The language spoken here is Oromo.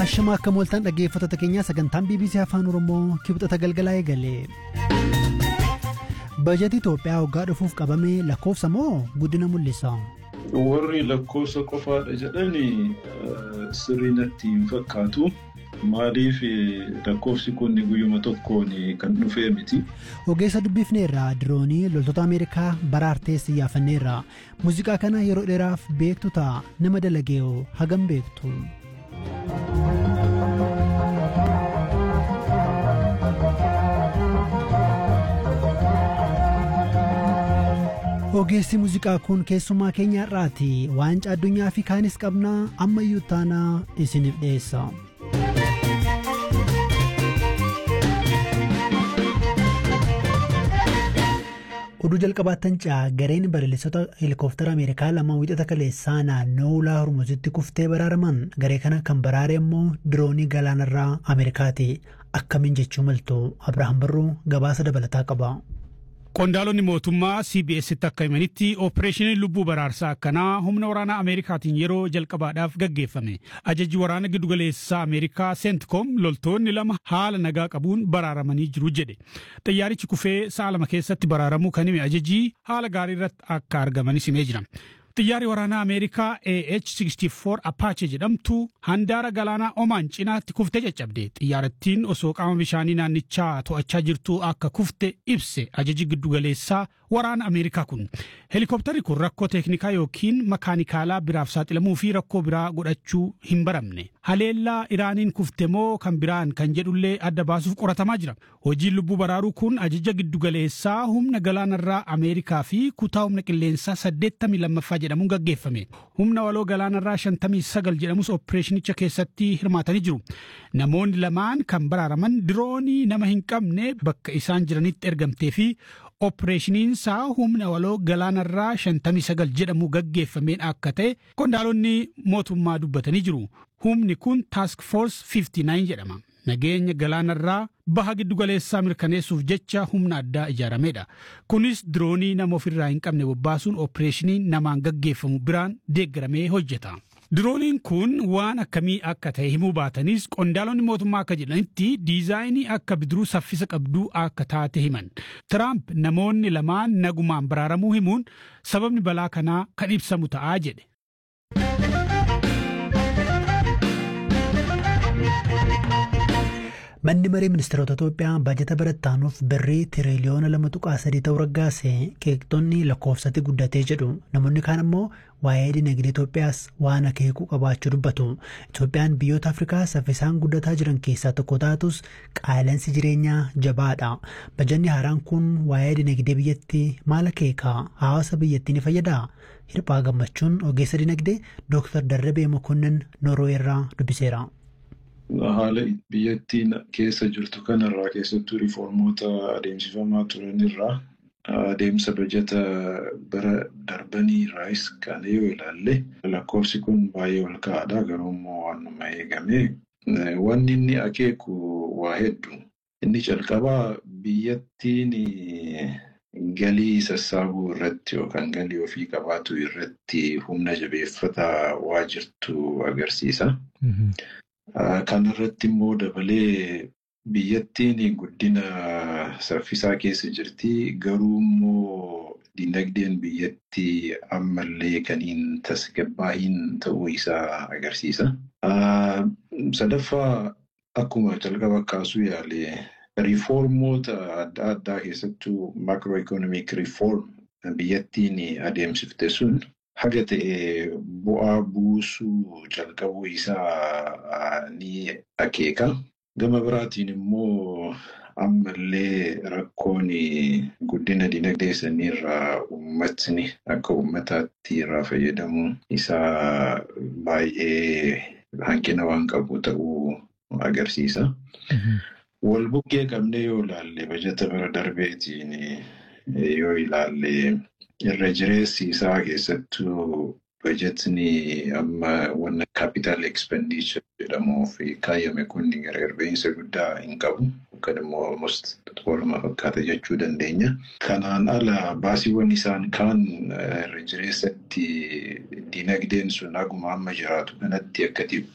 Hashama akka mooltaan dhaggeeffattoota keenyaa sagantaan BBC Afaan Oromoo kibxata galgalaa eegale. Bajetii Itoophiyaa waggaa dhufuuf qabame lakkoofsa moo guddina mul'isa? Warri lakkoofsa qofaadha jedhanii sirrii natti hin fakkaatu. Maaliif lakkoofsi kun guyyuma tokkoon kan dhufee miti. Ogeessa dubbifneerra diroonii loltoota Ameerikaa baraartees yaafanneerra. Muuziqaa kana yeroo dheeraaf beektu ta'a nama dalagee'oo hagam beektu. Ogeessi muuziqaa kun keessumaa keenya irraati waancaa addunyaa fi kaanis qabnaa ammayyuu taanaa isiniif dhiyeessa. oduu jalqabaattan caa gareen balalistoota heelikoftara ameerikaa lama wixata kaleessaa naannoo ulaa hormuzitti kuftee baraaraman garee kana kan baraare immoo diroonii galaanarraa ameerikaati akkamiin jechuu maltu abrahaam barruu gabaasa dabalataa qaba. Qondaalonni mootummaa CBS'tti akka himanitti oopereeshiniin lubbuu baraarsaa akkanaa humna waraanaa Ameerikaatiin yeroo jalqabaadhaaf gaggeeffame. Ajajji waraana giddugaleessaa Ameerikaa Seentikoom loltoonni lama haala nagaa qabuun baraaramanii jiru jedhe. Xiyyaarichi kufee sa'a lama keessatti baraaramuu kan hime ajajjii haala gaarii irratti akka argamanis himee jira. Xiyyaarri waraanaa Ameerikaa AH-64 Apache jedhamtu handaara galaanaa Omaan cinaatti kuftee caccabde. Xiyyaarattiin osoo qaama bishaanii naannichaa to'achaa jirtu akka kufte ibse ajaji giddugaleessaa waraana Ameerikaa kun. Helikoptarri kun rakkoo teeknikaa yookiin makaanikaalaa biraaf saaxilamuu fi rakkoo biraa godhachuu hin baramne. Haleellaa Iraaniin kufte moo kan biraan kan jedhullee adda baasuuf qoratamaa jira. Hojiin lubbuu baraaruu kun ajaja giddugaleessaa humna galaanarraa Ameerikaa fi kutaa humna qilleensaa 82 jedhamuun gaggeeffame. Humna waloo galaanarraa 59 jedhamus oopereeshinicha keessatti hirmaatanii jiru. Namoonni lamaan kan baraaraman diroonii nama hin qabne bakka isaan jiranitti ergamtee fi oopereeshiniinsaa humna waloo galaanarraa 59 jedhamu gaggeeffameen akka ta'e qondaalonni mootummaa dubbatanii jiru. Humni kun Task Force 59 jedhama. Nageenya galaanarraa baha giddugaleessaa mirkaneessuuf jecha humna addaa ijaarameedha. Kunis diroonii nama ofirraa hin qabne bobbaasuun oopereeshinii namaan gaggeeffamu biraan deeggaramee hojjeta. Dirooniin kun waan akkamii akka ta'e himuu baatanis qondaalonni mootummaa akka jedhanitti diizaayinii akka bidiruu saffisa qabduu akka taate himan. Tiraamp namoonni lamaan nagumaan baraaramuu himuun sababni balaa kanaa kan ibsamu ta'aa jedhe. Manni marii ministeerota Itoophiyaa baajata barattaanuuf birrii tiriliyoona lama tuqaa sadii ta'uu raggaase qeeqxonni lakkoofsatti guddatee jedhu namoonni kaan immoo waa'ee dinagdee Itoophiyaas waan akeekuu qabaachuu dubbatu. Itoophiyaan biyyoota Afrikaa saffisaan guddataa jiran keessaa tokko taatus qaala'insi jireenyaa jabaadha. Bajanni haaraan kun waa'ee dinagdee biyyattii maal akeeka? Hawaasa biyyattii ni fayyadaa? Hirphaa gammachuun ogeessa dinagdee Dooktar Darrabee Mokonnin Noorweerraa dubbiseera. Haala biyyattiin keessa jirtu kanarraa keessattuu riiformoota adeemsifamaa turanirraa adeemsa bajata bara darbanii irraas kan yoo ilaalle lakkoofsi kun baay'ee ol ka'aadha garuu immoo waanuma eegame wanni inni akeeku waa hedduu inni calqabaa biyyattiin galii sassaabuu irratti yookaan galii ofii qabaatu irratti humna jabeeffataa waa jirtu agarsiisa. Kan irratti immoo dabalee biyyattiin guddina saffisaa keessa jirti. Garuu immoo dinagdeen biyyattii ammallee kan hin tasgabbaa'iin ta'uu isaa agarsiisa. Sadaffaa akkuma calqaba kaasuu yaale riiformoota adda addaa keessattuu macroeconomic reform biyyattiin adeemsifte sun haga ta'e bu'aa buusuu calqabuu isaa ni akeeka. Gama biraatiin immoo ammallee rakkoon guddina dinagdee saniirraa uummatni akka uummataatti irraa fayyadamuu isaa baay'ee hanqina waan qabu ta'uu agarsiisa. Wal bukkee qabnee yoo ilaalle bajata bara darbeetiin yoo ilaalle irra jireessi isaa keessattuu bajetni amma wanna capital expenditure jedhamuuf kaayame kun gargarbeeyinsa guddaa hin qabu. Yookaan immoo almost waluma fakkaata jechuu dandeenya. Kanaan ala baasiiwwan isaan kaan irra jireessatti dinagdeen sun haguma amma jiraatu kanatti akka